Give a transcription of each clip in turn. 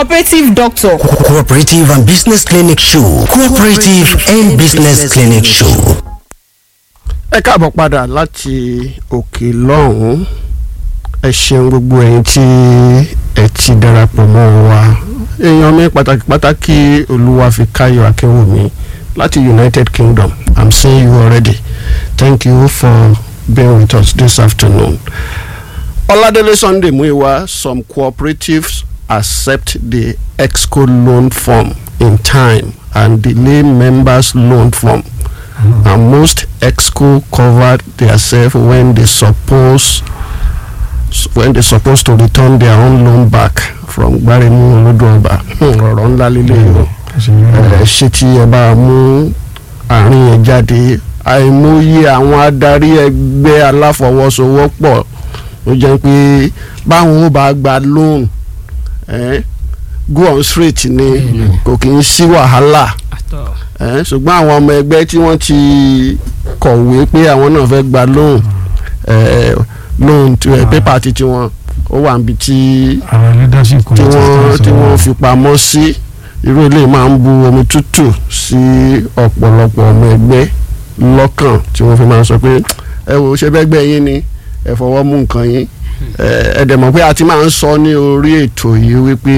cooperative doctor. Cooperative and Business Clinic Show. Cooperative and Business Clinic Show. ẹ káàbọ̀ padà láti òkè lọ́hùn-ún ẹ ṣeun gbogbo ẹ̀yin tí ẹ ti darapọ̀ mọ́ wa èèyàn mi pàtàkì pàtàkì olúwàfíkáyọ̀ akínwùmí láti united kingdom i'm seeing you already thank you for being with us this afternoon. ọládélé sunday muiwa some cooperatives accept the exco loan form in time and delay members loan form and most exco covered themselves when they suppose when they supposed to return their own loan back from gbaremu olódùọba ọ̀rọ̀ ńlá lílé o ẹ ṣé tí ẹ bá mú àárín yẹn jáde àìmọye àwọn adarí ẹgbẹ́ aláfọwọ́sowọ́pọ̀ ó jẹ́ pé báwọn ó bá gba loan eh, go on straight ni kò kì í sí wàhálà eh, ṣùgbọ́n àwọn ọmọ ẹgbẹ́ tí wọ́n ti kọ̀wé pé àwọn náà fẹ́ gba loan eh, loan pépà ti tiwọn ó wà níbi tí àwọn leadership tí committee wọ́n tó tí ń wọ́n sọ fi pamọ́ sí irú ilé máa ń bu omi tútù sí ọ̀pọ̀lọpọ̀ ọmọ ẹgbẹ́ lọ́kàn tí wọ́n fi máa sọ pé ẹ wò ó ṣe bẹ́gbẹ́ yín ni ẹ fọwọ́ mú nǹkan yín ẹ ẹ dẹ̀ mọ̀ pé a ti máa ń sọ ní orí ètò yìí wípé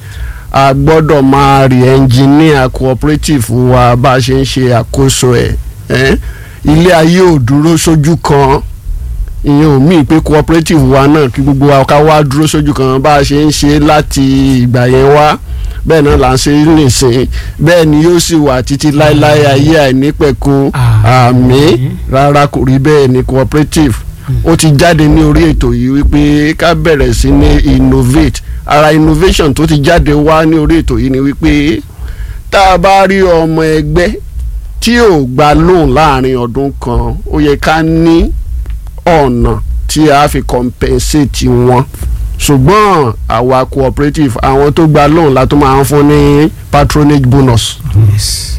a gbọ́dọ̀ máa rí ẹnjìníà cooperative wa bá a ṣe ń ṣe àkóso ẹ̀ ẹ́ ilé ayé ò dúró sójú kan ìyẹn ò míì pé cooperative wa náà kí gbogbo wa ká wá dúró sójú kan bá a ṣe ń ṣe láti ìgbà yẹn wá bẹ́ẹ̀ náà là ń ṣe nìsín bẹ́ẹ̀ ni yóò sì wà títí láéláé ayé àìnípẹ̀kun àmì rárá kò rí bẹ́ẹ̀ ni cooperative ó ti jáde ní orí ètò yìí wípé ká bẹ̀rẹ̀ sí ní innovate ara innovation tó ti jáde wá ní orí ètò yìí ni wípé tá a bá rí ọmọ ẹgbẹ́ tí ò gba loan láàrin ọdún kan ó yẹ ká ní ọ̀nà tí a fi compensate wọn ṣùgbọ́n àwa cooperative àwọn tó gba loan la tó máa ń fún ní patronage bonus yes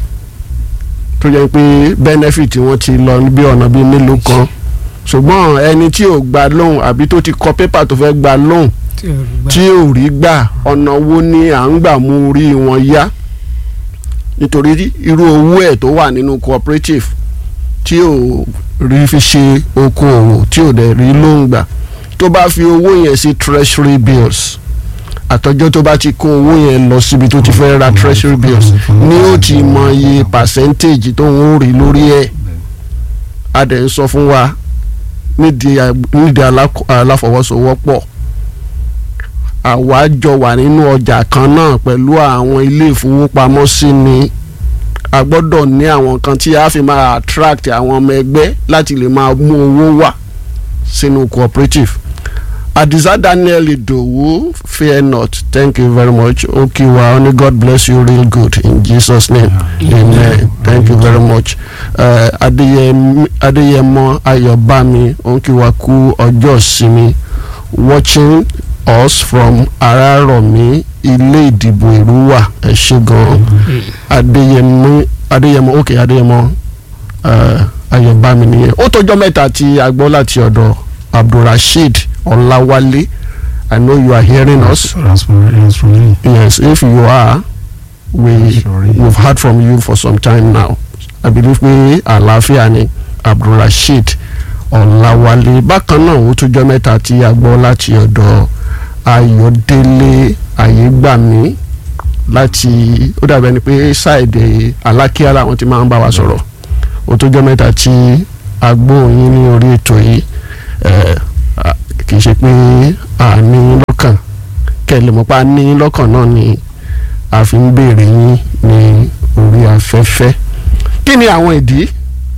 tó jẹ́ pé benefit wọn ti lọ bí ọ̀nà bíi mélòó kan ṣùgbọ́n ẹni tí ò gba loan àbí tó ti kọ pépà tó fẹ́ gba loan tí ò rí gbà ọ̀nà wo ni à ń gbà mú orí wọn yá nítorí irú owó ẹ̀ tó wà nínú cooperative tí ò rí fi ṣe okòòwò tí ò dẹ̀ rí lóun gbà tó bá fi owó yẹn sí treasury bills àtọjọ́ tó bá ti kó owó yẹn lọ síbi tó ti fẹ́ ra treasury bills ni ó ti mọ iye percentage tó ń rí lórí ẹ̀ a dẹ̀ ń sọ fún wa nídìí à- nídìí alá- aláfọwọ́sowọ́pọ̀ àwa jọ wà nínú ọjà kan náà pẹ̀lú àwọn ilé ìfowópamọ́sí ni a gbọ́dọ̀ ní àwọn kan tí a fi máa attract àwọn ọmọ ẹgbẹ́ láti lè máa mú owó wá sínú cooperative. Adisa Daniel Idowu fear not thank you very much Okiwa only God bless you real good in Jesus name amen thank you very much uh, Adeyemi Adeyemo Ayobami Okiwa kú ọjọ́ ìsinmi watching us from Araromi ilé ìdìbò Èrúwà ẹ ṣé gan Adeyemo Adeyemo ok Adeyemo uh, Ayobami nìyẹn ó tọjọ́ mẹ́ta tí a gbọ́ láti ọ̀dọ̀ Abdulrasheed Ọláwálé I know you are hearing us that's for that's for me yes if you are we Sorry. we've heard from you for some time now I believe pé àlàáfíà ni Abdulrasheed Ọláwálé bákan náà ó tún jọ́ mẹ́ta tí a gbọ́ láti ọ̀dọ̀ Ayọ̀délé Ayégbàmí láti ó dàbẹ̀ ni pé ṣáìdì Alákíá làwọn ti máa ń bá wa sọ̀rọ̀ ó tún jọ́ mẹ́ta tí a gbóhùn ní orí ètò yìí ẹ̀, à, kì í ṣe pé a ní yín lọ́kàn kẹ́lẹ́ mọ́ pa ní yín lọ́kàn náà ni a fi ń béèrè yín ní orí afẹ́fẹ́ kí ni àwọn ìdí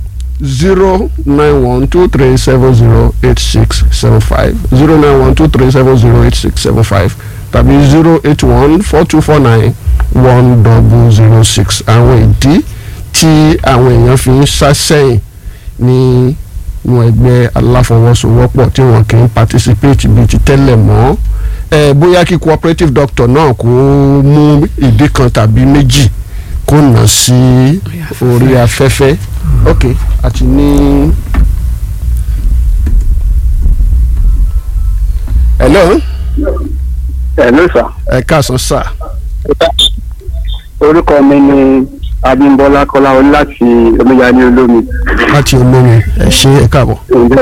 zero nine one two three seven zero eight six seven five zero nine one two three seven zero eight six seven five tàbí zero eight one four two four nine one double zero six àwọn ìdí tí àwọn èèyàn fi ń sá sẹ́yìn ní wọn ẹgbẹ́ aláfọwọ́sowọ́pọ̀ tí wọn kì í participate bíi ti tẹ́lẹ̀ mọ́ ẹ bóyá kí cooperative doctor náà kó mú ìdí kan tàbí méjì kó nà sí orí afẹ́fẹ́ ok àti ní. hello Hello sir. ẹ káàsán sà orúkọ mi ni abímbọ́lá kọ́láwọlé láti omíyalé olómi. láti olómi ẹ ṣe ẹ káàbọ̀.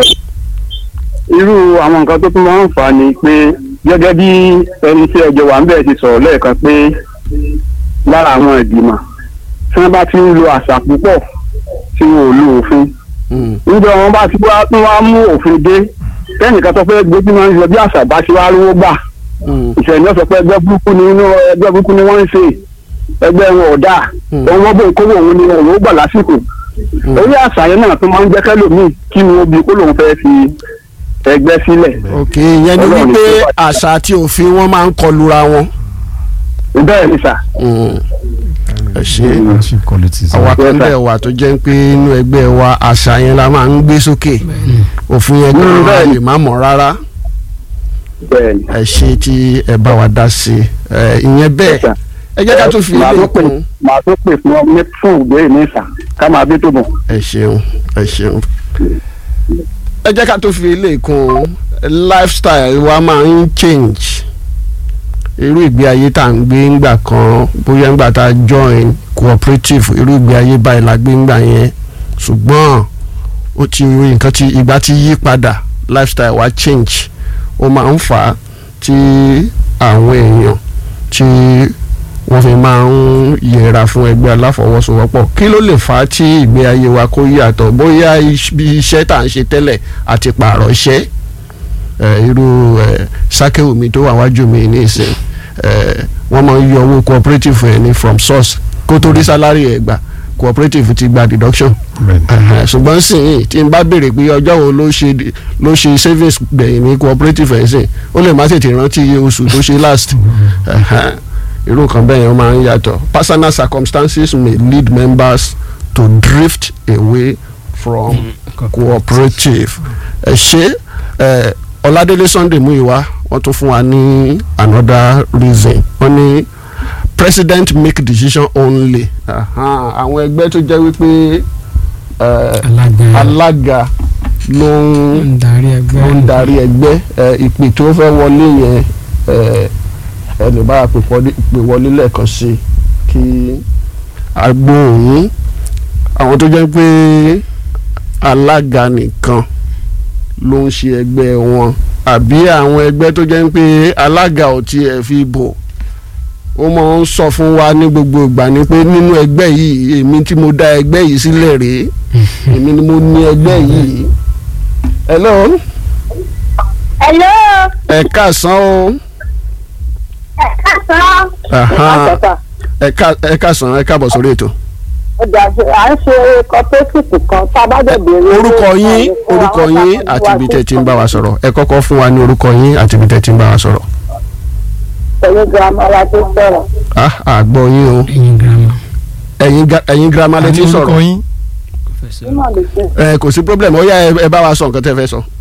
irú àwọn nǹkan tó tún máa ń fà á ni pé gẹ́gẹ́ bí ẹni tí ẹjọ́ wà ń bẹ̀ ti sọ̀rọ̀ lẹ́ẹ̀kan pé lára àwọn ìgbìmọ̀ tí wọ́n bá ti ń lo àṣà púpọ̀ tí wọn ò lo òfin Mm, níjọ wọn bá ti wá tún wá mú òfin dé kẹ́nìkan tó fẹ́ gbé tí wọ́n ń ṣe bí àṣà bá ti wá rówó gbà mm, ìṣẹ̀lẹ̀ náà sọ pé ẹgbẹ́ burúkú ni inú ẹgbẹ́ burúkú ni wọ́n ń ṣe ẹgbẹ́ wọn ò dáa Mm. òun wọ́n bó ìkówó òun ni òun ó gbà lásìkò orí àṣà yẹn náà tó máa ń jẹ́ kẹ́lòmíì kí ni ó bi kó lòun fẹ́ fi ẹgbẹ́ sílẹ̀ ok ìyẹn ni Ọlọ́run wípé ní kó wà- àṣà àti òfin wọn máa ń kọlura wọn. bẹ́ẹ̀ ni sà Mm, ẹ ṣe leadership qualities. àwa kan Yes, sir. bẹ̀ wà tó jẹ́ pé inú ẹgbẹ́ wa àṣà yẹn la máa ń gbé sókè òfin yẹn Mm, gan-an bẹ́ẹ̀ ni. lè má mọ̀ rárá bẹ́ẹ̀ ni. ẹ ṣe tí ẹ bá wa dá sí i ẹ, ìyẹn bẹ́ẹ̀ Yes, sir. ẹ jẹ́ ká tún fi Màá ilé tó pè kún màá tó pè fún ọ ní fún ìgbé mi sà ká máa bí tó bọ̀. ẹ ṣeun ẹ ṣeun ẹ jẹ́ ká tún fi ilé kún lifestyle wa máa ń change irú ìgbé ayé tá à ń gbé ńgbà kan bóyá ńgbà tá a join cooperative irú ìgbé ayé báyìí la gbé ńgbà yẹn ṣùgbọ́n ó ti nǹkan tí ìgbà ti yí padà lifestyle wa change ó máa ń fà á tí àwọn èèyàn tí wọ́n fi máa ń yẹra fún ẹgbẹ́ aláfọwọ́sowọ́pọ̀ kí ló lè fà á tí ìgbé ayé wa kó yàtọ̀ bóyá iṣ- bí iṣẹ́ tá à ń ṣe tẹ́lẹ̀ àti pààrọ̀ iṣẹ́ ẹ, irú ẹ, sákẹ́wùmí tó wà wájú mi ní ìsìn ẹ, wọ́n máa ń yọ owó cooperative ẹ̀ ní from source kó tó rí sálárì ẹ̀ gbà cooperative ti gba deduction Bẹ́ẹ̀ni. Ẹ̀hẹ̀, ṣùgbọ́n sìn tí n bá béèrè pé ọjọ́ wo ló ṣe ló ṣe savings gbẹ̀yìn ní cooperative ẹ̀ sìn ó lè má tètè rántí iye oṣù tó ṣe last Ẹ̀hẹ̀, irú nǹkan bẹ́ẹ̀ yẹn ó máa ń yàtọ̀ personal circumstances may lead members to drift away from cooperative ẹ ṣe ẹ ọládélé sunday muyiwa wọ́n tún fún wa ní another reason wọ́n ní president make decision only Ahan, àwọn ẹgbẹ́ tó jẹ́ wípé ẹ, alága alága ló ń ń darí ẹgbẹ́ ló ń darí ẹgbẹ́ ẹ, ìpè tó fẹ́ wọlé yẹn ẹ, ẹ lè bá a pè wọlé- pè wọlé lẹ́ẹ̀kan sí i kí agbóhùn àwọn tó jẹ́ pé alága nìkan ló ń ṣe ẹgbẹ́ wọn àbí àwọn ẹgbẹ́ tó jẹ́ pé alága ò tiẹ̀ fi bò ó máa ń sọ fún wa ní gbogbo ìgbà ni pé nínú ẹgbẹ́ yìí èmi tí mo dá ẹgbẹ́ yìí sílẹ̀ rèé èmi ni mo ní ẹgbẹ́ yìí hello Hello. ẹ káàsán o Ẹ̀ka Aha. sàn. ẹ ká ẹ káàsán ẹ káàbọ̀ sórí ètò Ọjà à ń ṣe cooperative kan tá a bá dẹ̀ béèrè. orúkọ yín orúkọ yín àti ibi tẹ́ ti ń bá wa sọ̀rọ̀ ẹ kọ́kọ́ fún wa ní orúkọ yín àti ibi tẹ́ ti ń bá wa sọ̀rọ̀ Pẹ̀lú girama wa tó sọ̀rọ̀. ah àgbọ̀ yín o ẹ̀yin girama. ẹ̀yin ga- ẹ̀yin girama lẹ ti ń sọ̀rọ̀ yín. Nínú lè ṣe. ẹ kò sí problem ó yá ẹ ẹ bá wa sọ nǹkan tẹ́ fẹ́ sọ.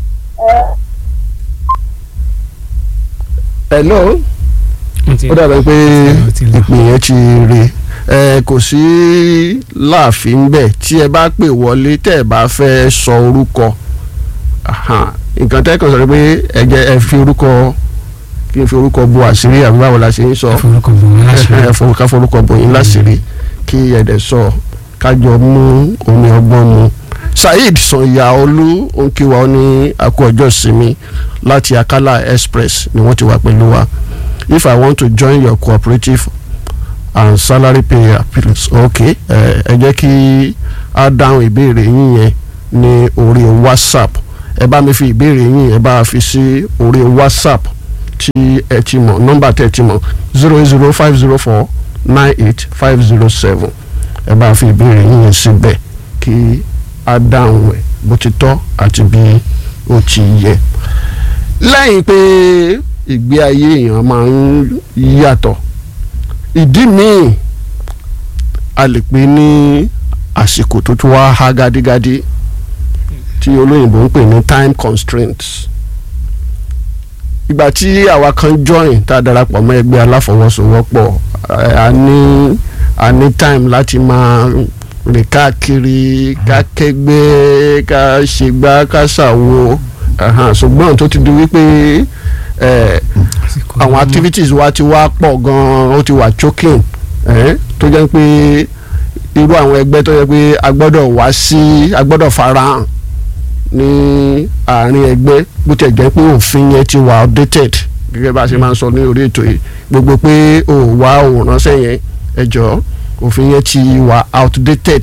hello wọ́n ti- ó dàbẹ̀ pé ó ti lọ. ìpè yẹn ti re ẹ kò sí láàfin bẹ́ẹ̀ tí ẹ bá pè wọlé tẹ́ ẹ bá fẹ́ sọ orúkọ Aha, nǹkan tẹ́ kàn sọ pé ẹ jẹ́ ẹ fi orúkọ kí n fi orúkọ bo àṣírí àbí báwo la ṣe ń sọ ẹ forúkọ bò wọ́n láṣìírí. ẹ forúkọ ká forúkọ bo yín láṣìírí kí ẹ dẹ̀ sọ kájọ mú omi ọgbọ́n mu saheed sanyaolu onkiwa ó ní àkó ọjọ́ ìsinmi láti akala express ni wọ́n ti wà pẹ̀lú wa if i want to join your cooperative and salary pay appeals okay ẹ ẹ jẹ́ kí a dáhùn ìbéèrè yín yẹn ní orí whatsapp ẹ bá mi fi ìbéèrè yín ẹ bá fi sí orí whatsapp tí ẹ ti mọ̀ nọ́mbà tẹ́ ẹ ti mọ̀ zero zero five zero four nine eight five zero seven ẹ bá fi ìbéèrè yín yẹn síbẹ̀ kí a dáhùn ẹ̀ bó ti tọ́ àti bí ó ti yẹ. lẹ́yìn pé ìgbé ayé èèyàn máa ń yàtọ̀ ìdí míì a lè pè ní àsìkò tó tún wá há gádígádí tí olóyìnbó ń pè ní time constraints ìgbà tí àwa kan join tá a darapọ̀ mọ́ ẹgbẹ́ aláfọwọ́sowọ́pọ̀ ẹ, a ní a ní time láti máa rìn káàkiri ká kẹ́gbẹ́ ká ṣègbà ká ṣàwo ẹ̀hàn, ṣùgbọ́n tó ti di wípé ẹ Àsìkò àwọn ọmọ. activities wa ti wá pọ̀ gan-an ó ti wà choking ẹ tó jẹ́ pé irú àwọn ẹgbẹ́ tó jẹ́ pé a gbọ́dọ̀ wá sí a gbọ́dọ̀ farahàn ní àárín ẹgbẹ́ bó tiẹ̀ jẹ́ pé òfin yẹn ti wà outdated gẹ́gẹ́ bá a ṣe máa ń sọ ní orí ètò yìí gbogbo pé ò wá ò ránṣẹ́ yẹn ẹ jọ̀ọ́ òfin yẹn ti wà outdated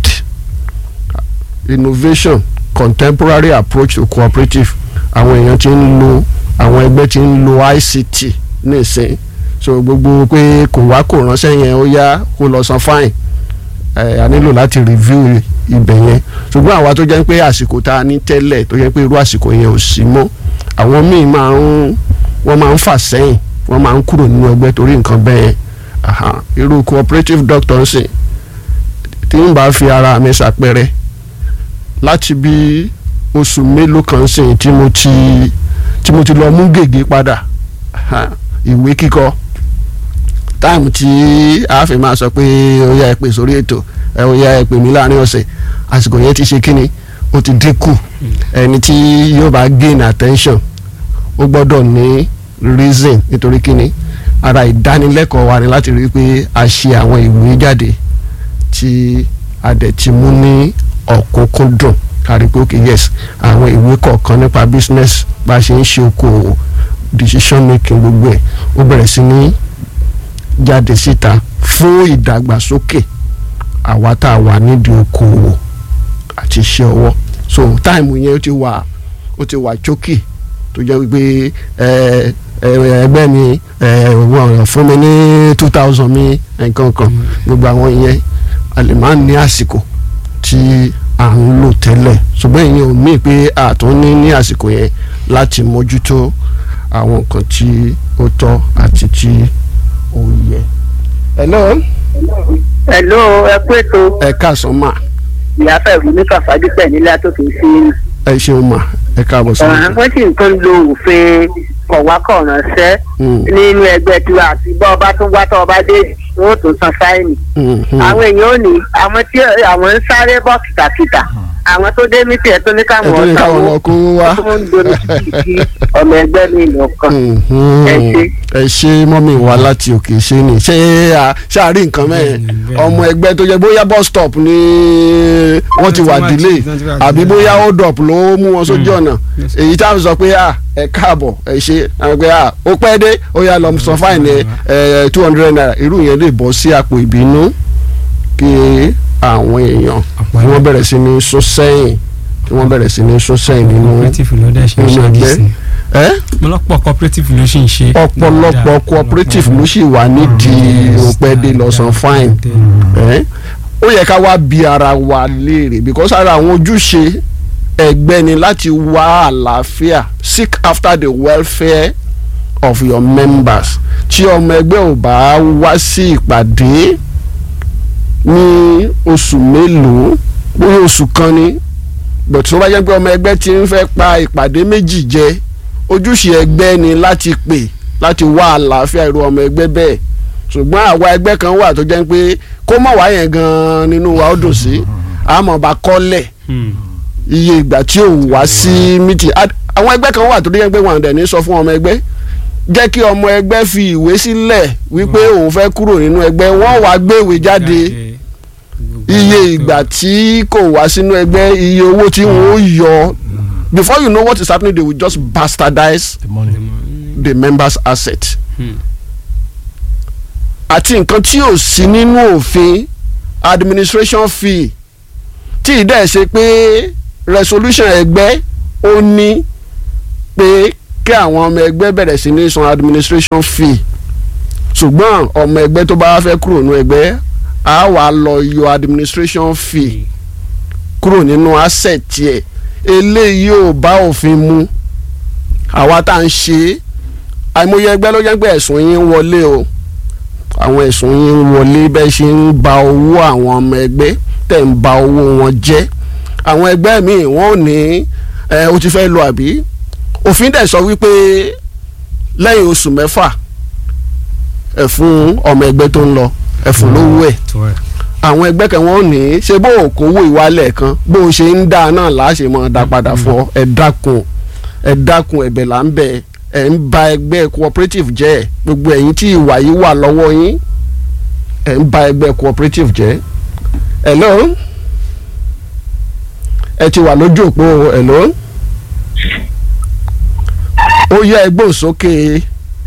innovation contemporary approach to cooperative àwọn èèyàn ti ń lo àwọn ẹgbẹ́ ti ń lo ICT nísìn so gbogbo pé kò wá kò ránṣẹ́ yẹn ó yá kó lọ san fine ẹ a nílò láti review ibẹ̀ yẹn ṣùgbọ́n àwa tó jẹ́ pé àsìkò tá a ní tẹ́lẹ̀ tó jẹ́ pé irú àsìkò yẹn ò sí mọ́ àwọn míì máa ń wọ́n máa ń fà sẹ́yìn wọ́n máa ń kúrò nínú ẹgbẹ́ torí nǹkan bẹ́ẹ̀ aha irú cooperative doctor ń sìn tí n bá fi ara mi ṣàpẹrẹ láti bí oṣù mélòó kan sìn tí mo ti tí mo ti lọ mú gègé padà aha, ìwé kíkọ táìmù tí a fi máa sọ pé ó yá ẹ pè sórí ètò ẹ ó yá ẹ pè mí láàrin ọ̀sẹ̀ àsìkò yẹn ti ṣe kíni ó ti dínkù ẹni tí yóò bá gain attention ó gbọ́dọ̀ ní reason nítorí kíni ara ìdánilẹ́kọ̀ọ́ wa ni láti rí i pé a ṣe àwọn ìwé jáde tí a dẹ̀ ti mú ní ọ̀kúnkúndùn kárí pé okay yes àwọn ìwé kọ̀ọ̀kan nípa business bá a ṣe ń ṣe okòwò decision making gbogbo ẹ̀ ó bẹ̀rẹ̀ sí ní jáde síta fún ìdàgbàsókè àwa tá a wà nídìí okòwò àti iṣẹ́ ọwọ́ so táìmù yẹn ó ti wà ó ti wà chókì tó jẹ́ wípé ẹ ẹ ẹgbẹ́ mi ẹ wọ́n fún mi ní two thousand mi nǹkan kan gbogbo àwọn yẹn a lè máa ní àsìkò tí à ń lò tẹ́lẹ̀ ṣùgbọ́n ìyẹn ò mí pé àtún ní ní àsìkò yẹn láti mójútó àwọn nǹkan tí ó tọ́ àti tí ó yẹ. hello Hello, ẹ pé tó ẹ káàsán mà ìyá fẹ̀rù ní kàfádípẹ̀ nílé àtòkè sí i. ẹ ṣeun mà ẹ káàbọ̀ sí ọ̀ràn wọ́n sì ń tó ń lo òfin kọ̀wákọ̀ránṣẹ́ Mm. nínú ẹgbẹ́ tiwa àti bọ́ ọba tó wá tọ́ ọba dé wọ́n ó tún san fáìnì. àwọn èèyàn ò ní àwọn tí àwọn ń sáré bọ́ kìtàkìtà àwọn tó dé mítì ẹ̀ tó ní ẹ káwọn tó ní káwọn lọ kó wá. tó ń dorí sí ọmọ ẹgbẹ́ mi lọ́kàn. Mhm. Ẹ ṣé. ẹ ṣe mọ́mí wa láti òkè ṣe ni ṣé a- ṣé a rí nǹkan mẹ́ẹ̀ Bẹ́ẹ̀ni, bẹ́ẹ̀ni. ọmọ ẹgbẹ́ tó jẹ́ bóyá bus stop ni wọ́n ti wà Wọ́n ti wá delay jí- wọ́n ti wá àbí delay. bóyá hold up ló mú wọn sójú ọ̀nà Yes. èyí tá a sọ pé à ẹ káàbọ̀ ẹ ṣe àwọn pé à ó pẹ́ dé ó yá lọ sọ fáìní ẹ two hundred naira irú yẹn lè bọ́ sí àpò ìbínú kí àwọn èèyàn Àpò kí wọ́n ẹ̀rọ. bẹ̀rẹ̀ sí ní sún sẹ́yìn kí wọ́n bẹ̀rẹ̀ sí ní sún sẹ́yìn nínú cooperative ló dẹ̀ ṣe ń nínú ṣe ẹgbẹ́. àdìsí ẹ́ ọ̀pọ̀lọpọ̀ cooperative ló ṣì ń ṣe ọ̀pọ̀lọpọ̀ dáadáa. cooperative ló sì wà nídìí òpẹ́dé lọ́sàn fine ẹ́ ó yẹ ká wá bi ara wa léèrè because ara àwọn ojúṣe ẹgbẹ́ ni láti wá àlàáfíà seek after the welfare of your members tí ọmọ ẹgbẹ́ ò bá wá sí ìpàdé ní oṣù mélòó bóyá oṣù kan ni but tó bá jẹ́ pé ọmọ ẹgbẹ́ ti ń fẹ́ pa ìpàdé méjì jẹ ojúṣe ẹgbẹ́ ni láti pè láti wá àlàáfíà irú ọmọ ẹgbẹ́ bẹ́ẹ̀ ṣùgbọ́n àwa ẹgbẹ́ kan wà tó jẹ́ pé kó mọ̀ wá yẹn gan-an nínú wa ó dùn sí àmọ́ bá kọ́lẹ̀ iye ìgbà tí ò wá sí mítì àwọn ẹgbẹ́ kan wà tó jẹ́ pé wọn àdẹ̀ ní sọ fún ọmọ ẹgbẹ́ jẹ́ kí ọmọ ẹgbẹ́ fi ìwé sílẹ̀ wípé òun fẹ́ kúrò nínú ẹgbẹ́ wọ́n wá gbé ìwé jáde iye ìgbà tí kò wá sínú ẹgbẹ́ iye owó tí wọ́n ó yọ before you know what is happening they will just bastardize the money. the members asset Hmm. àti nǹkan tí ò sí nínú òfin administration fee tí ì dẹ̀ ṣe pé resolution ẹgbẹ́ ó ní pé kí àwọn ọmọ ẹgbẹ́ bẹ̀rẹ̀ sí ní san administration fee ṣùgbọ́n ọmọ ẹgbẹ́ tó bá fẹ́ kúrò nínú ẹgbẹ́ á wàá lọ yọ administration fee kúrò nínú asset tiẹ̀ eléyìí ò bá òfin mu àwa tá à ń ṣe é àìmọye ẹgbẹ́ ló jẹ́ pé ẹ̀sùn yín ń wọlé o àwọn ẹ̀sùn yín ń wọlé bẹ́ẹ̀ ṣe ń ba owó àwọn ọmọ ẹgbẹ́ tẹ̀ ń ba owó wọn jẹ́ àwọn ẹgbẹ́ míì wọ́n ò ní ẹ o ti fẹ́ lọ àbí òfin dẹ̀ sọ wípé lẹ́yìn oṣù mẹ́fà ẹ fún ọmọ ẹgbẹ́ tó ń lọ ẹ fún lówó ẹ̀ àwọn ẹgbẹ́ kan wọ́n ní ṣé bó o kówó ìwálẹ̀ kan bó o ṣe ń dá náà láṣẹ mọ́ dá padà fún ọ ẹ dákun ẹ dákun ẹ̀bẹ̀ là ń bẹ̀ ẹ̀ ń ba ẹgbẹ́ cooperative jẹ́ gbogbo ẹ̀yin tí ìwà yìí wà lọ́wọ́ yín ẹ̀ ń ba ẹgbẹ́ cooperative jẹ́ hello ẹ ti wà lójú òpó hello ó yẹ ẹgbẹ́ òsókè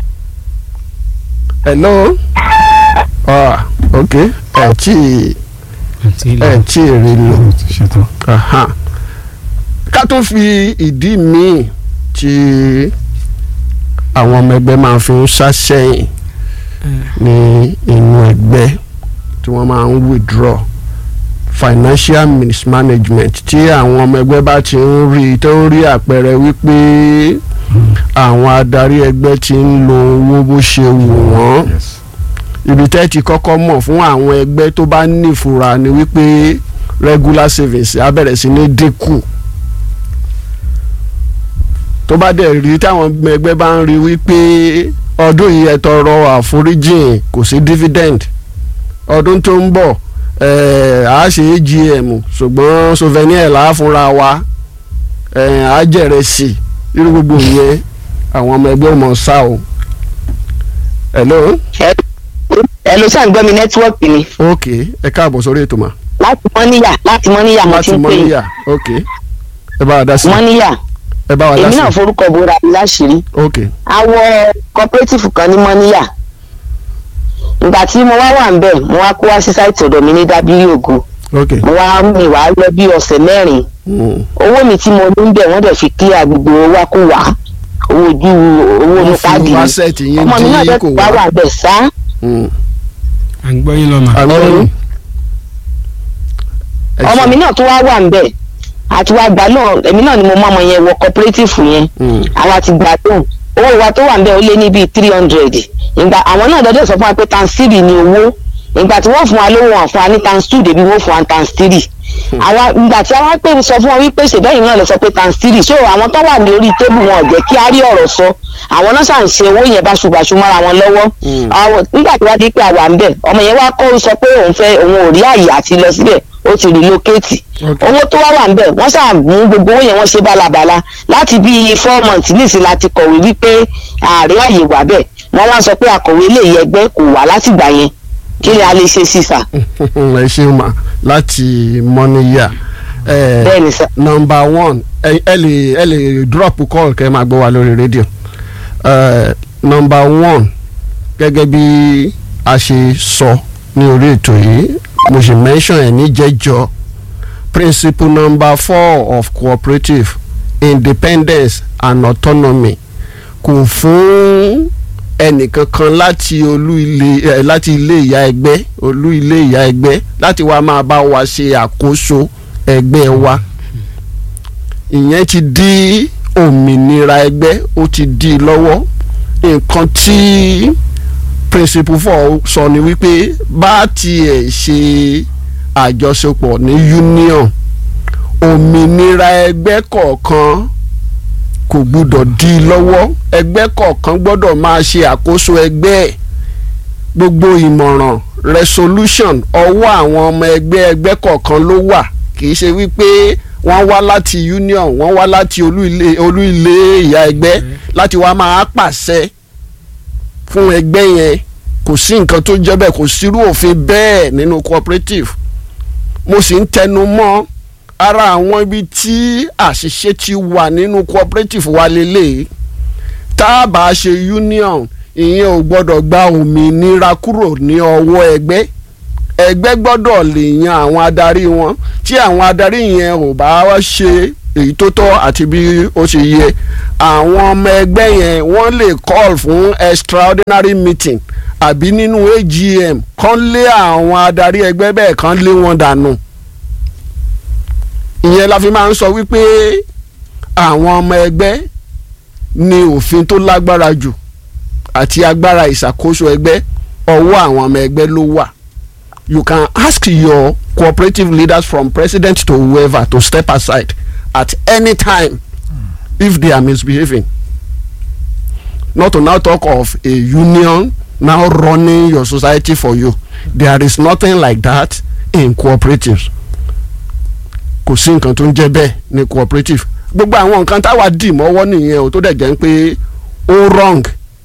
hello ah ok ẹ tí àti ilé ẹ tí èrè lò ó ti ṣètò. aha ká tó fi ìdí míì tí àwọn ọmọ ẹgbẹ́ máa fi ń ṣàṣẹyìn ní inú ẹgbẹ́ tí wọ́n máa ń withdraw financial mismanagement tí àwọn ọmọ ẹgbẹ́ bá ti ń rí tó ń rí àpẹẹrẹ wípé àwọn adarí ẹgbẹ́ ti ń lo owó bó ṣe wù wọ́n yes. ibi tẹ́ ti kọ́kọ́ mọ̀ fún àwọn ẹgbẹ́ tó bá nífura ni wípé regular savings á bẹ̀rẹ̀ sí ní dínkù tó bá dẹ̀ rí táwọn ọmọ ẹgbẹ́ bá ń rí wípé ọdún yìí ẹ tọrọ àforíjìn kò sí dividend ọdún tó ń bọ̀ ẹ̀ á ṣe AGM ṣùgbọ́n souvenir là á fúnra wa ẹ̀ á jẹ̀rẹ̀ sí irú gbogbo yẹn àwọn ọmọ ẹgbẹ́ mọ̀ sá o. hello ẹ ló ṣàn gbọ́ mi nẹ́tíwọ́ọ̀kì ni ok ẹ káàbọ̀ sórí ètò mà. láti mọ́níyà láti mọ́níyà mo ti láti ń pè mọ́níyà ok ẹ bá wa dá sí mọ́níyà ẹ bá wa dá èmi sí náà forúkọ bora mi láṣìírí ok awọ cooperative kan ní mọ́níyà ìgbà tí mo wá wà ń bẹ̀ mo wá kó wá sí sáìtì ọ̀dọ̀ mi ní dábírí ògo ok mo wá mi wá lọ bí ọ̀sẹ̀ mẹ́rin mm. owó mi tí mo ní ń bẹ̀ wọ́n dẹ̀ fi kílíà gbogbo owó wá kó wá owó ojú owó wọ́n inú fi káàdì mi asset yín ọmọ mi náà dín dẹ̀ kò wá wá. wà bẹ̀ sá Mm. à ń gbọ́ yín lọ́mà. àwọn Ẹ̀rù. ọ̀run. Ẹ ọmọ ṣe- mi náà tó wá wà ń bẹ̀ àti wá gbà náà èmi náà ni mo mọ ọmọ yẹn wọ cooperative yẹn Mm. àwa ti gbà tóun owó wa tó wà ń bẹ̀ ó lé ní bíi three hundred ìgbà àwọn náà dọ́dọ̀ sọ fún wa pé times three ni owó ìgbà tí wọ́n fún wa lówó wọn fún wa ní times two débi wọ́n fún wa ní times three àwa ìgbà tí àwọn pé sọ fún wọn wípé ṣèbẹ́yìn náà lè sọ pé times three so àwọn tó wà ní orí tébù wọn ò jẹ́ kí á rí ọ̀rọ̀ sọ àwọn náà ṣàn ṣe owó yẹn báṣubàṣu mọ́ra wọn lọ́wọ́ Mm. àwọn nígbà tí wọ́n di pé àwa ń bẹ̀ ọmọ yẹn wá kọ́ sọ pé òun fẹ́ òun ò rí àyè àti lọ síbẹ̀ ó ti relocate Ok. owó tó wá wà ń bẹ̀ wọ́n ṣáà mú gbogbo owó yẹn wọ́n ṣe bálabàla láti bí four months nísìnyí láti kọ̀wé wípé ààrẹ àyè wà bẹ́ẹ̀ wọ́n wá sọ pé akọ̀wé ilé ẹgbẹ́ kò wá látìgbà yẹn kí ni a lè ṣe sí sà ẹ ṣeun mà láti mọ́níyà. ẹ bẹ́ẹ̀ ni sà nọmba one ẹ ẹ lè ẹ lè drop call kẹ́ ẹ máa gbọ́ wa lórí rédíò. ẹ nọmba one gẹ́gẹ́ bí a ṣe sọ ní orí ètò yìí mo ṣe mention ẹ̀ níjẹ́jọ́ principle number four of cooperative independence and autonomy kò fún ẹnìkankan láti olú ilé ẹ láti ilé ìyá ẹgbẹ́ olú ilé ìyá ẹgbẹ́ láti wá máa bá wa ṣe àkóso ẹgbẹ́ wa ìyẹn ti di òmìnira ẹgbẹ́ ó ti di i lọ́wọ́ nǹkan tí principle four sọ ni wípé bá tiẹ̀ ṣe àjọṣepọ̀ ní union òmìnira ẹgbẹ́ kọ̀ọ̀kan kò gbúdọ̀ di i lọ́wọ́ ẹgbẹ́ kọ̀ọ̀kan gbọ́dọ̀ máa ṣe àkóso ẹgbẹ́ ẹ̀ gbogbo ìmọ̀ràn resolution ọwọ́ àwọn ọmọ ẹgbẹ́ ẹgbẹ́ kọ̀ọ̀kan ló wà kì í ṣe wípé wọ́n wá láti union wọ́n wá láti olú ilé olú ilé ìyá ẹgbẹ́ láti wá máa pàṣẹ fún ẹgbẹ́ yẹn kò sí nǹkan tó jẹ́ bẹ́ẹ̀ kò sírú òfin bẹ́ẹ̀ nínú cooperative mo sì ń tẹnu mọ́ ara àwọn ibi tí àṣìṣe ti wà nínú cooperative wa lélẹ̀ tá a bá ṣe union ìyẹn ò gbọ́dọ̀ gba òmìnira kúrò ní ọwọ́ ẹgbẹ́ ẹgbẹ́ gbọ́dọ̀ lè yan àwọn adarí wọn tí àwọn adarí yẹn ò bá wá ṣe èyí tó tọ́ àti bí ó ṣe yẹ àwọn ọmọ ẹgbẹ́ yẹn wọ́n lè call fún extraordinary meeting àbí nínú AGM kán lé àwọn adarí ẹgbẹ́ bẹ́ẹ̀ kán lé wọn dànù ìyẹn la fi máa ń sọ wípé àwọn ọmọ ẹgbẹ́ ní òfin tó lágbára jù àti agbára ìṣàkóso ẹgbẹ́ ọwọ́ àwọn ọmọ ẹgbẹ́ ló wà you can ask your cooperative leaders from president to whoever to step aside at any time if they are misbehaving not to now talk of a union now running your society for you there is nothing like that in cooperatives kò sí nǹkan tó ń jẹ́ bẹ́ẹ̀ ní cooperative gbogbo àwọn nǹkan táwa dì mọ́wọ́ nìyẹn o tó dẹ̀ jẹ́ pé ó wrong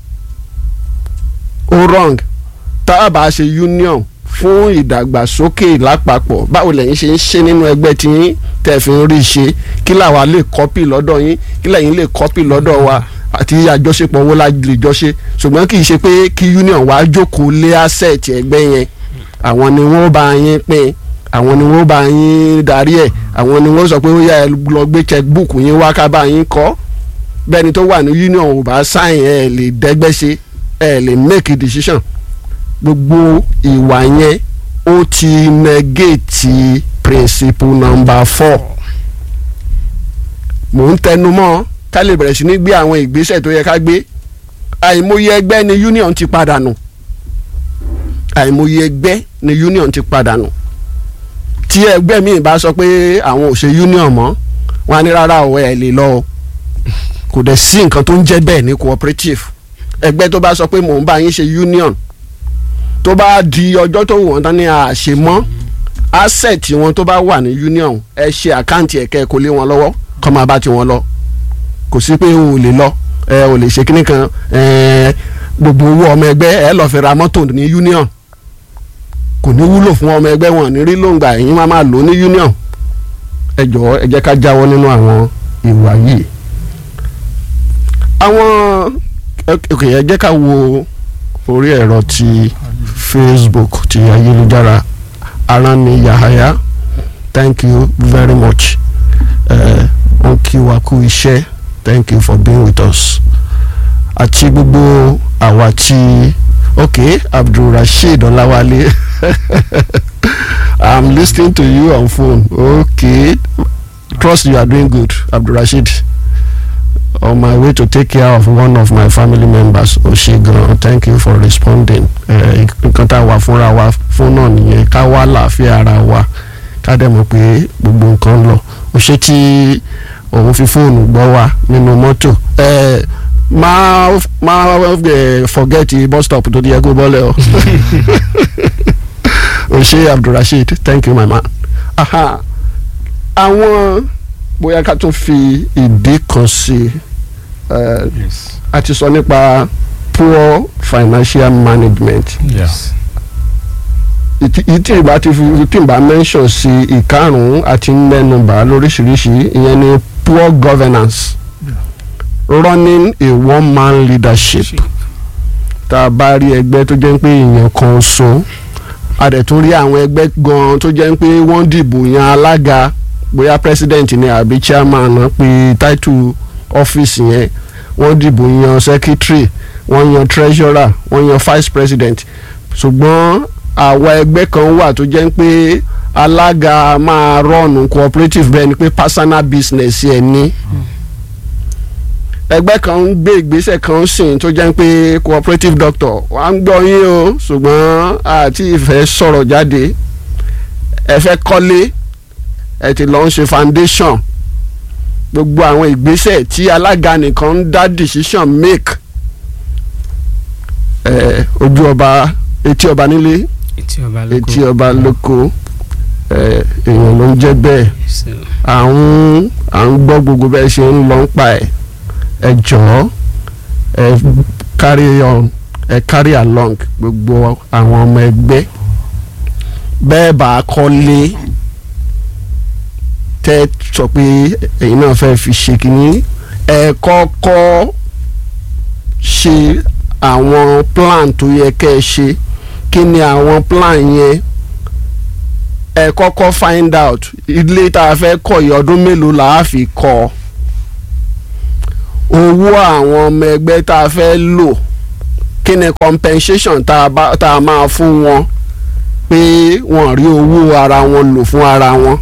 ó wrong tá a bá ṣe union fún ìdàgbàsókè lápapọ̀ báwo lẹ́yìn ṣe ń ṣe nínú ẹgbẹ́ tí yín tẹ̀ fi ń rí i ṣe kí làwa lè kọ́pì lọ́dọ̀ yín kí lẹ́yìn lè kọ́pì lọ́dọ̀ wa àti àjọṣepọ̀ wo la lè jọ ṣe ṣùgbọ́n kì í ṣe pé kí union wa jókòó lé asset ẹgbẹ́ yẹn àwọn ni wọ́n bá yín pín àwọn ni wọ́n bá yín darí ẹ̀ àwọn ni wọ́n sọ pé ó yá ẹ lọ gbé checkbook yín wá ká bá yín kọ́ bẹ́ẹ̀ni tó wà ní union ò bá sign ẹ̀ lè dẹ́gbẹ́ ṣe ẹ̀ lè make a decision gbogbo ìwà yẹn ó ti negate principle number four mò ń tẹnu mọ́ ká lè bẹ̀rẹ̀ sí ní gbé àwọn ìgbésẹ̀ tó yẹ ká gbé àìmọye ẹgbẹ́ ni union ti padà nù àìmọye ẹgbẹ́ ni union ti padà nù tí ẹgbẹ́ mi bá sọ pé àwọn ò ṣe union mọ́ wọn á ní rárá o ẹ̀ lè lọ o kò dẹ̀ sí nǹkan tó ń jẹ́ bẹ́ẹ̀ ní cooperative ẹgbẹ́ tó bá sọ pé mò ń bá yín ṣe union tó bá di ọjọ́ tó wù wọ́n tán ní àṣemọ́ asset wọn tó bá wà ní union ẹ ṣe àkáǹtì ẹ̀kẹ́ kó lé wọn lọ́wọ́ kọ́ máa bá tiwọn lọ kò sí pé o ò lè lọ ẹ ò lè ṣe kíní kan ẹ gbogbo owó ọmọ ẹgbẹ́ ẹ lọ́ọ́ fi ra mọ́tò ní union kò ní wúlò fún ọmọ ẹgbẹ́ wọn ní rí lóńgbà ẹ̀yin máa máa lò ó ní union ẹ jọ̀ọ́ ẹ jẹ́ ká jáwọ́ nínú àwọn ìwà yìí àwọn ok ẹ jẹ́ ká wo orí ẹ̀rọ ti facebook ti ayélujára aránni yahaya thank you very much wọ́n kí wa kú iṣẹ́ thank you for being with us àti gbogbo àwa tí ok abdulrasheed ọláwálé i'm listening to you on phone ok trust you are doing good abdulrasheed on my way to take care of one of my family members oṣegan thank you for responding nǹkan tá a wà fúnra wa fún náà nìyẹn ká wá láàfin ara wa ká dẹ̀ mọ̀ pé gbogbo nǹkan lọ ó ṣe tí òun fi fóònù gbọ́ wa nínú mọ́tò máa máa forget bus stop tó di ẹgbẹ́ bọ́lẹ̀ o o ṣe abdulrasheed thank you my man àwọn bóyá ká tún fi ìdí kan sí i a ti sọ nípa poor financial management yes ìtì ìbá ti fi ìtì ìbá mention sí ìkarùn-ún àti mẹ́nubà lóríṣiríṣi ìyẹn ni poor governance running a one man leadership tá a bá rí ẹgbẹ́ tó jẹ́ pé èèyàn kan so a dẹ̀ tún rí àwọn ẹgbẹ́ gan-an tó jẹ́ pé wọ́n dìbò yan alága bóyá president ni àbí chairman náà pé title office yẹn wọ́n dìbò yan secretary wọ́n yan treasurer wọ́n yan vice president ṣùgbọ́n àwa ẹgbẹ́ kan wà tó jẹ́ pé alága máa rọ́ọ̀nù cooperative bẹ́ẹ̀ ni pé personal business ẹ̀ ní ẹgbẹ́ kan ń gbé ìgbésẹ̀ kan sìn tó jẹ́ pé cooperative doctor wà ń gbọ́ yín o ṣùgbọ́n àti ìfẹ́ sọ̀rọ̀ jáde ẹ fẹ́ kọ́lé ẹ ti lọ ń ṣe foundation gbogbo àwọn ìgbésẹ̀ tí alága nìkan ń dá decision make ẹ ojú ọba etí ọba nílé etí ọba lóko etí ọba lóko ẹ èèyàn ló ń jẹ́ bẹ́ẹ̀ so à ń à ń gbọ́ gbogbo bẹ́ẹ̀ ṣe ń lọ ń pa ẹ̀ ẹ jọ̀ọ́ ẹ carry on ẹ carry along gbogbo àwọn ọmọ ẹgbẹ́ bẹ́ẹ̀ bá a kọ́lé tẹ́ sọ pé ẹ̀yin náà fẹ́ fi ṣe kínní ẹ kọ́kọ́ ṣe àwọn plan tó yẹ kẹ́ ẹ ṣe kí ni àwọn plan yẹn ẹ kọ́kọ́ find out ilé tá a fẹ́ kọ́ yìí ọdún mélòó là á fi kọ́ owó àwọn ọmọ ẹgbẹ́ tá a fẹ́ lò kí ni compensation tá a bá tá a máa fún wọn pé wọ́n rí owó ara wọn lò fún ara wọn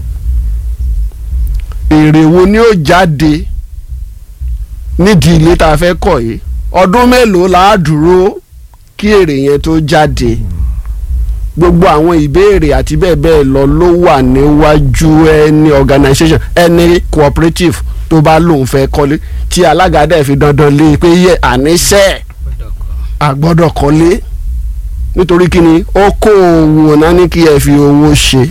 èrè wo ni ó jáde nídìí ilé tá a fẹ́ kọ́ yìí ọdún mélòó là á dúró kí èrè yẹn tó jáde gbogbo àwọn ìbéèrè àti bẹ́ẹ̀ bẹ́ẹ̀ lọ ló wà níwájú ẹni organisation ẹni cooperative tó bá lóun fẹ́ kọ́lé tí alága dẹ̀ fi dandan lé pé yẹ àníṣe gbọ́dọ̀ kọ́ a gbọ́dọ̀ kọ́lé nítorí kíni ó kó owó náà ní kí ẹ fi owó ṣe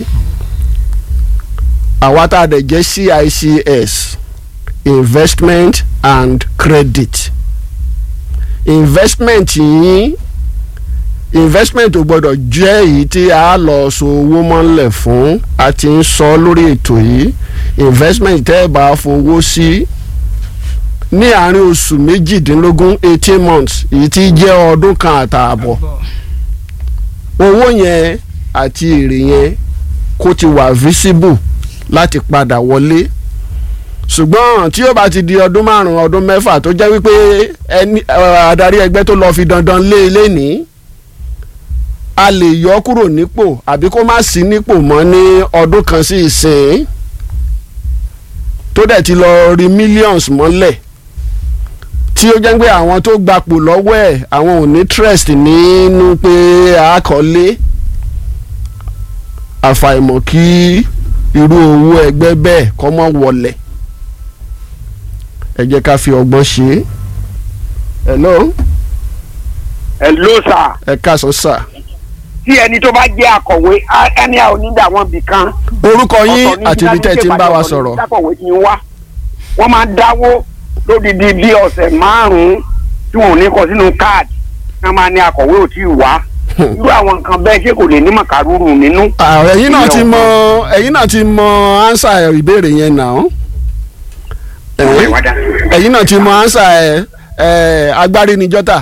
àwa tá a dẹ̀ jẹ́ CICS investment and credit investment yín investment ò gbọ́dọ̀ jẹ́ èyí tí a lọ so owó mọ́lẹ̀ fún a ti ń sọ lórí ètò yìí investment tẹ́ ẹ bá fowó sí ní àárín oṣù méjìdínlógún eighteen months èyí tí jẹ́ ọdún kan àtààbọ̀ owó yẹn àti èrè yẹn kó ti wà visible láti padà wọlé ṣùgbọ́n tí ó bá ti di ọdún márùn-ún ọdún mẹ́fà tó jẹ́ wípé ẹni adarí ẹgbẹ́ tó lọ fi dandan lé ilé ní a lè yọ kúrò nípò àbí kó má sí nípò mọ́ ní ọdún kan sí ìsìn tó dẹ̀ ti lọ rí millions mọ́lẹ̀ tí ó jẹ́ pé àwọn tó gbapò lọ́wọ́ ẹ̀ àwọn ò ní trust nínú pé àkọlé àfàìmọ̀ kí irú owó ẹgbẹ́ bẹ́ẹ̀ kọ́ mọ́ wọlẹ̀ ẹ jẹ́ ká fi ọgbọ́n ṣe é hello ẹ ló sà ẹ káàsán sà tí ẹni tó bá jẹ́ akọ̀wé á- ẹni àwọn onídàá wọn bì kan. orúkọ yín ọ̀tọ̀ ní àti ibi tẹ́ ẹ ti ń bá wa ọ̀tọ̀ ní sọ̀rọ̀ akọ̀wé ti ń wá wọ́n máa dáwó lódìdí bí ọ̀sẹ̀ márùn-ún tí wọn ò ní kọ sínú káàdì wọ́n máa ní akọ̀wé ò tí ì wá irú àwọn nǹkan bẹ́ẹ̀ ṣé kò lè ní màkàrúrù nínú. Ah, ẹ̀yin náà ti Ìyẹn mọ ẹ̀yin náà ti mọ ánsà ìbéèrè yẹn náà Ọ̀rẹ́ wa dá. ẹ̀yin náà ti mọ ánsà ẹ̀ ẹ̀ agbárí ni jọ́tà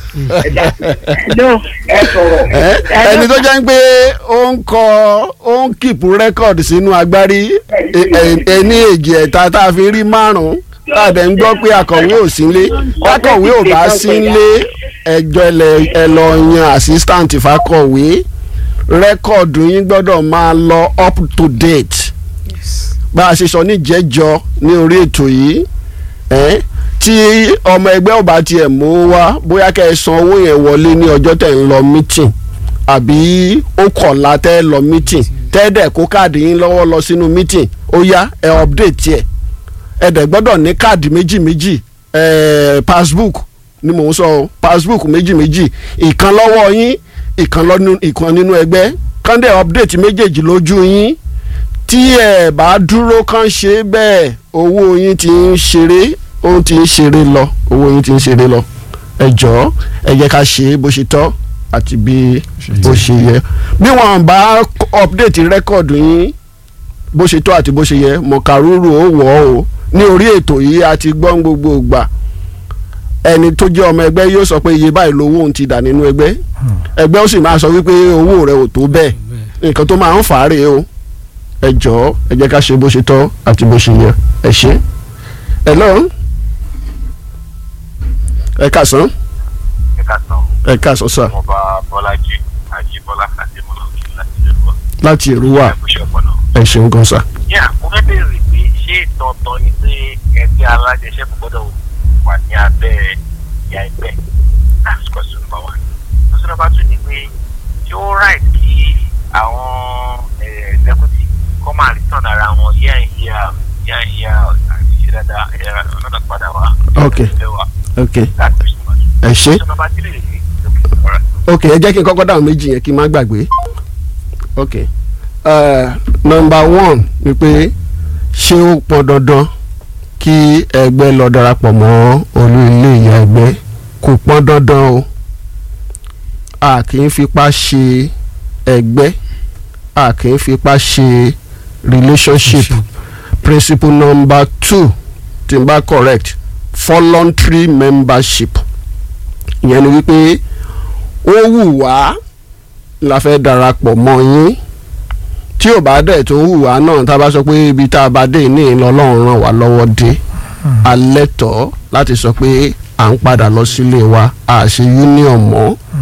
ẹ sọ̀rọ̀. ẹ ẹni tó jẹ́ pé ó ń kọ ó ń kìpù rẹ́kọ̀dì sínú agbárí ẹ- ẹ- ẹni èjì ẹ̀ta tá a fi rí márùn-ún tá a dẹ̀ ń gbọ́ pé akọ̀wé ò sí nílé akọ̀wé ò bá sí nílé ẹjọ́ ẹlẹ́- ẹ lọ yan assistant fakọ̀wé rẹ́kọ̀dù yín gbọ́dọ̀ máa lọ up to date bá a ṣe sọ níjẹ́jọ́ ní orí ètò yìí ẹ́ tí ọmọ ẹgbẹ́ ò bá tiẹ̀ mú wá bóyá kẹ́ ẹ san owó yẹn wọlé ní ọjọ́ tẹ̀ ń lọ meeting àbí ó kọ̀la tẹ́ ẹ lọ meeting tẹ́ ẹ dẹ̀ kó káàdì yín lọ́wọ́ lọ sínú meeting ó yá ẹ update ẹ̀ ẹ dẹ̀ gbọ́dọ̀ ní káàdì méjì méjì ẹ̀ passbook ni mò ń sọ o passbook méjì méjì ìkan lọ́wọ́ yín ìkan lọ́nu ìkan nínú ẹgbẹ́ kán dẹ̀ update méjèèjì lójú yín tí ẹ bá dúró kán ṣe bẹ́ẹ̀ owó yín ti ń ṣeré ó ti ń ṣeré lọ owó yín ti ń ṣeré lọ ẹ jọ̀ọ́ ẹ jẹ́ ká ṣe é bó ṣe tọ́ àti bí ó ṣe yẹ bí wọn bá update rẹ́kọ̀dù yín bó ṣe tọ́ àti bó ṣe yẹ mọ̀kàrúrù ó wọ̀ ọ́ o ní orí ètò yìí a ti gbọ́n gbogbo ìgbà ẹni tó jẹ́ ọmọ ẹgbẹ́ yóò sọ pé iye báyìí lówó òun ti dà nínú ẹgbẹ́ ẹgbẹ́ ó sì máa sọ wípé owó rẹ̀ ò tó bẹ́ẹ̀ nǹkan tó máa ń fà á rèé o ẹ jọ̀ọ́ ẹ jẹ́ ká ṣe bó ṣe tọ́ àti bó ṣe yẹ ẹ ṣe. hello ẹ káàsán ẹ̀ka tán ẹ káàsán sà ọba bọ́lájí àjíbọ́lá àdèmọ́lá òkè láti lẹ́kọ̀ọ́ láti èrúwà ẹ̀kúṣẹ́ ọpọlọ. ẹ ṣeun gan sà. yà mo fẹ́ bèèrè pé ṣé dandan ni pé ẹgbẹ́ alájẹsẹ́kù gbọ́dọ̀ wà ní abẹ́ ìyá ẹgbẹ́ that's question number one. question number two ni pé ṣé ó right kí àwọn executive kọ́ máa return ara wọn year in year out, year in year out, àti ṣe dáadáa ẹ̀rọ ọ̀nà padà wá. Ok. ẹgbẹ́ wa. ok that's question number two. ẹ ṣe question number three rèé okay all right. ok ẹ jẹ́ kí n kọ́kọ́ dáhùn méjì yẹn kí n má gbàgbé ok uh, number one ni pé ṣé ó pọn dandan kí ẹgbẹ́ lọ darapọ̀ mọ́ olú ilé ìyá ẹgbẹ́ kò pọn dandan o a kì í fipá ṣe ẹgbẹ́ a kì í fipá ṣe relationship principle number two tí n bá correct voluntary membership ìyẹn ni wípé ó wù wá la fẹ́ darapọ̀ mọ́ yín tí ò bá dẹ̀ tó wù wá náà tá a bá sọ pé ibi tá a bá dé ní ìlọlọ́run ràn wá lọ́wọ́ dé alẹ́ tọ́ láti sọ pé à ń padà lọ sílé wa a ṣe union mọ́